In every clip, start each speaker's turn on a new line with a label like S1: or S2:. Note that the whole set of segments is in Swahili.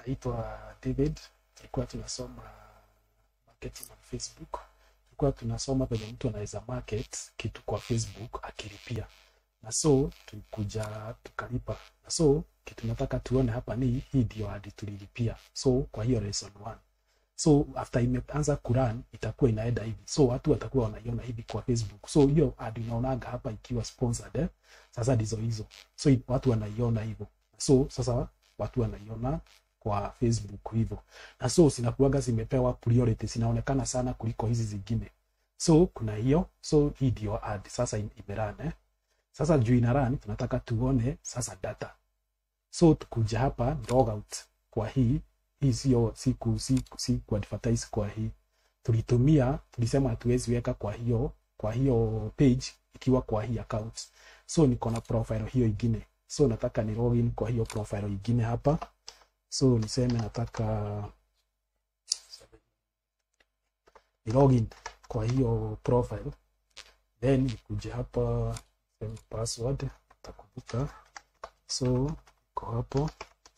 S1: naitwa David. Tulikuwa tunasoma marketing on Facebook. Tulikuwa tunasoma venye mtu anaweza market kitu kwa Facebook akilipia, na so tulikuja tukalipa, na so kitu nataka tuone hapa ni hii ndio hadi tulilipia. So kwa hiyo lesson 1 so after imeanza kurun itakuwa inaenda hivi, so watu watakuwa wanaiona hivi kwa Facebook. So hiyo ad unaonaga hapa ikiwa sponsored eh? Sasa ndizo hizo, so i- watu wanaiona hivyo, so sasa watu wanaiona kwa Facebook hivyo, na so zinakuwaga zimepewa priority, zinaonekana sana kuliko hizi zingine. So kuna hiyo, so hii ndio ad sasa im- imerun eh? Sasa juu ina run, tunataka tuone sasa data so tukuja hapa log out kwa hii hii sio siku si, si ku advertise kwa hii tulitumia tulisema hatuwezi weka kwa hiyo kwa hiyo page ikiwa kwa hii account so niko na profile hiyo ingine so nataka ni login kwa hiyo profile ingine hapa so niseme nataka ni login kwa hiyo profile then nikuje hapa same password takumbuka so iko hapo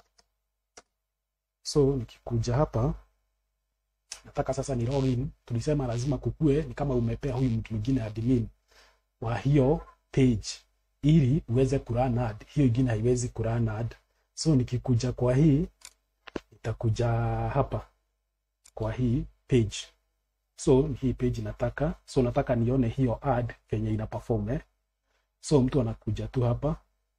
S1: so nikikuja hapa nataka sasa ni login tulisema lazima kukue ni kama umepea huyu mtu mwingine admin wa hiyo page ili uweze kurun ad hiyo ingine haiwezi kurun ad so nikikuja kwa hii nitakuja hapa kwa hii page so hii page nataka so nataka nione hiyo ad venye ina perform eh? so mtu anakuja tu hapa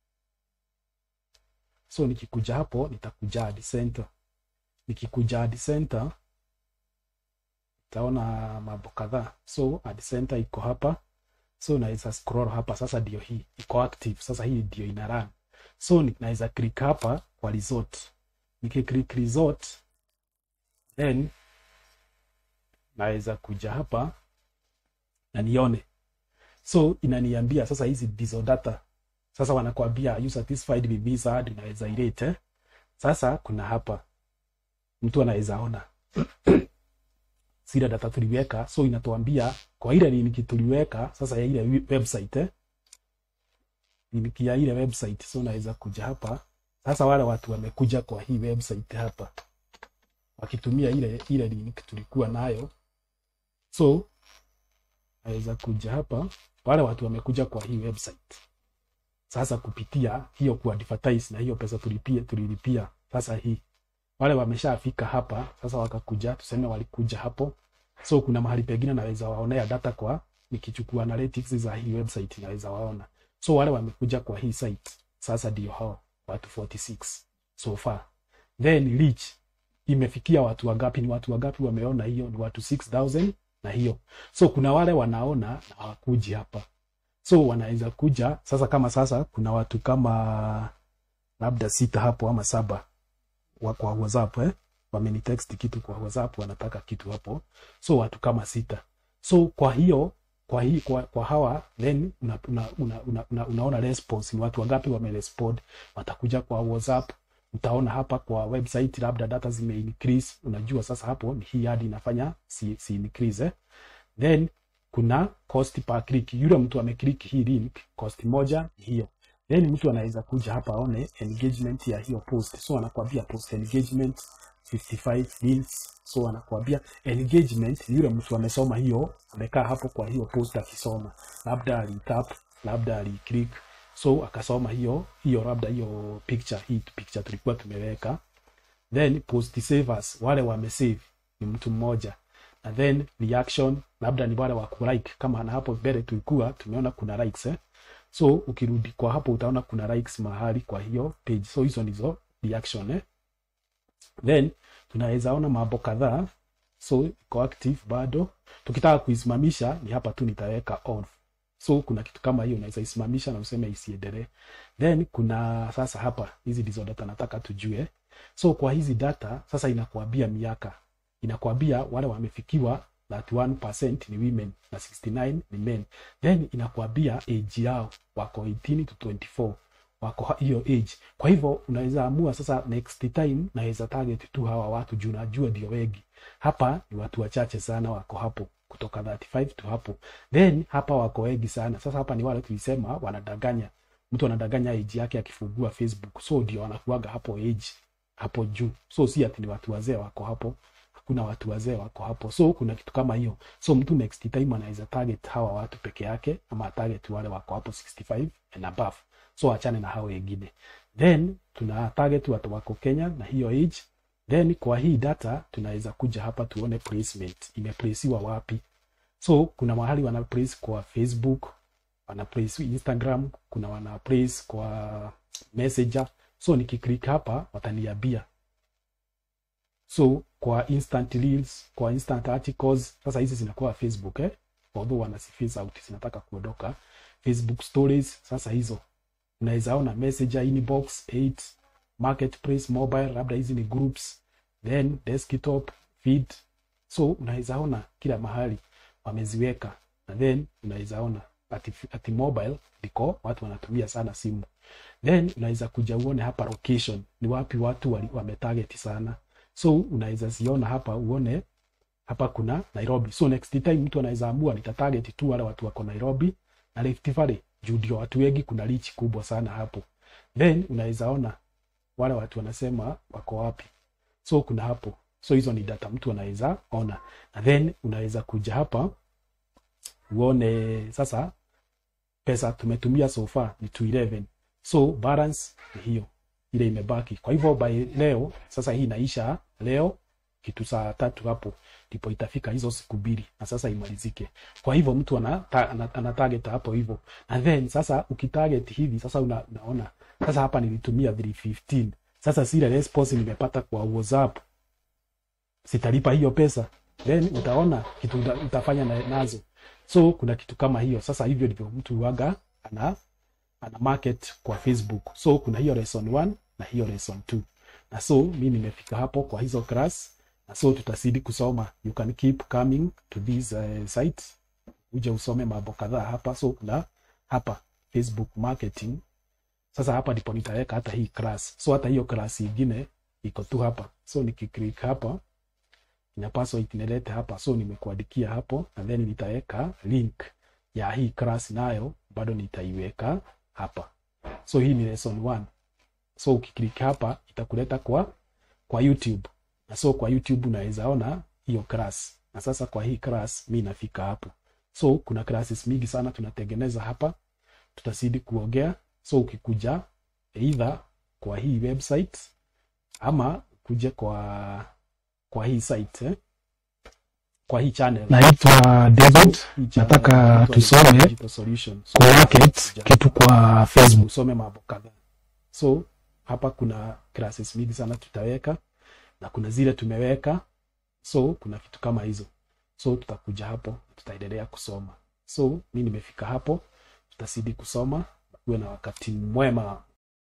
S1: so nikikuja hapo nitakuja ad center nikikuja ad center itaona mambo kadhaa so ad center iko hapa so naweza scroll hapa sasa ndio hii iko active sasa hii ndio ina run so ni- naweza click hapa kwa resort nikiclick resort then naweza kuja hapa na nione so inaniambia sasa hizi ndizo data sasa wanakuambia are you satisfied with this ad inaweza irate eh? sasa kuna hapa mtu anaweza ona zile data tuliweka so inatuambia kwa ile linki tuliweka sasa ya ile wi- website eh? linki ya ile website so naweza kuja hapa sasa wale watu wamekuja kwa hii website hapa wakitumia ile ile link tulikuwa nayo so naweza kuja hapa wale watu wamekuja kwa hii website sasa kupitia hiyo kuadvertise na hiyo pesa tulipia tulilipia sasa hii wale wameshafika hapa sasa wakakuja tuseme walikuja hapo so kuna mahali pengine naweza waonea data kwa nikichukua analytics za hii website naweza waona so wale wamekuja kwa hii site sasa ndio hao watu 46 so far then reach imefikia watu wangapi ni watu wangapi wameona hiyo ni watu 6000 na hiyo so kuna wale wanaona na hawakuji hapa so wanaweza kuja sasa kama sasa kuna watu kama labda sita hapo ama saba wa kwa whatsapp eh? wamenitext kitu kwa whatsapp wanataka kitu hapo so watu kama sita so kwa hiyo kwa hii kwa, kwa hawa then una, una, una, una, una, unaona response ni watu wangapi wamerespond watakuja kwa whatsapp utaona hapa kwa website labda data zime increase unajua sasa hapo ni hii hadi inafanya si, si increase eh? then kuna cost per click yule mtu ameclick hii link cost moja ni hiyo then mtu anaweza kuja hapa aone engagement ya hiyo post so anakuambia post engagement 55 links so anakuambia engagement ni yule mtu amesoma hiyo amekaa hapo kwa hiyo post akisoma labda alitap labda aliclick so akasoma hiyo hiyo labda hiyo picture hii picture tulikuwa tumeweka then post savers wale wamesave ni mtu mmoja na then reaction labda ni wale wa kulike kama na hapo mbele tulikuwa tumeona kuna likes eh? so ukirudi kwa hapo utaona kuna likes mahali kwa hiyo page so hizo ndizo reaction eh? then tunaweza ona mambo kadhaa so iko active bado tukitaka kuisimamisha ni hapa tu nitaweka on so kuna kitu kama hiyo unaweza isimamisha na useme isiendelee then kuna sasa hapa hizi ndizo data nataka tujue so kwa hizi data sasa inakuambia miaka inakuambia wale wamefikiwa 31% ni women na 69 ni men then inakuambia age yao wako 18 to 24 wako ha- hiyo age kwa hivyo unaweza amua sasa next time naweza target tu hawa watu juu najua ndio wengi hapa ni watu wachache sana wako hapo kutoka 35 to hapo then hapa wako wengi sana sasa hapa ni wale tulisema wanadanganya mtu anadanganya age yake akifungua facebook so ndio wanakuaga hapo age hapo juu so si ati ni watu wazee wako hapo hakuna watu wazee wako hapo so kuna kitu kama hiyo so mtu next time anaweza target hawa watu peke yake ama target wale wako hapo 65 and above so achane na hao wengine then tuna target watu wako kenya na hiyo age then kwa hii data tunaweza kuja hapa tuone placement imeplaceiwa wapi so kuna mahali wana place kwa facebook wana place instagram kuna wana place kwa messenger so nikiclick hapa wataniambia so kwa instant reels kwa instant articles sasa hizi zinakuwa facebook eh although wana face out zinataka kuondoka facebook stories sasa hizo unaweza ona messenger inbox 8 marketplace mobile labda hizi ni groups then desktop feed so unaweza ona kila mahali wameziweka na then unaweza ona ati, ati mobile ndiko watu wanatumia sana simu then unaweza kuja uone hapa location ni wapi watu wali- wametarget sana so unaweza ziona hapa uone hapa kuna nairobi so next time mtu anaweza amua nitatarget tu wale watu wako nairobi na Rift Valley juu ndio watu wengi kuna reach kubwa sana hapo then unaweza ona wale watu wanasema wako wapi so kuna hapo so hizo ni data mtu anaweza ona na then unaweza kuja hapa uone sasa pesa tumetumia so far ni 211 so balance ni hiyo ile imebaki kwa hivyo by leo sasa hii inaisha leo kitu saa tatu hapo ndipo itafika hizo siku mbili na sasa imalizike kwa hivyo mtu ana, ta, ana, ana target hapo hivyo and then sasa ukitarget hivi sasa una, unaona sasa hapa nilitumia 315 sasa zile response nimepata kwa whatsapp sitalipa hiyo pesa then utaona kitu uta, utafanya na, nazo so kuna kitu kama hiyo sasa hivyo ndivyo mtu waga ana ana market kwa facebook so kuna hiyo lesson 1 na hiyo lesson 2 na so mi nimefika hapo kwa hizo class na so tutazidi kusoma you can keep coming to this uh, site uje usome mambo kadhaa hapa so kuna hapa facebook marketing sasa hapa ndipo nitaweka hata hii class so hata hiyo class ingine iko tu hapa so nikiclick hapa inapaswa itinilete hapa so nimekuandikia hapo na then nitaweka link ya hii class nayo bado nitaiweka hapa so hii ni lesson 1 so ukiklik hapa itakuleta kwa kwa youtube na so kwa youtube unaweza ona hiyo class na sasa kwa hii class mi nafika hapo so kuna classes mingi sana tunatengeneza hapa tutazidi kuongea so ukikuja either kwa hii website ama kuja kwa kwa hii site eh? kwa hii channel
S2: naitwa David,
S1: Hii channel
S2: nataka
S1: inaitwa
S2: tusome
S1: Digital Solution. So,
S2: kumarket
S1: kuja
S2: kitu kwa Facebook.
S1: usome mambo kadhaa so hapa kuna classes mingi sana tutaweka na kuna zile tumeweka so kuna vitu kama hizo so tutakuja hapo tutaendelea kusoma so mi nimefika hapo tutazidi kusoma uwe na wakati mwema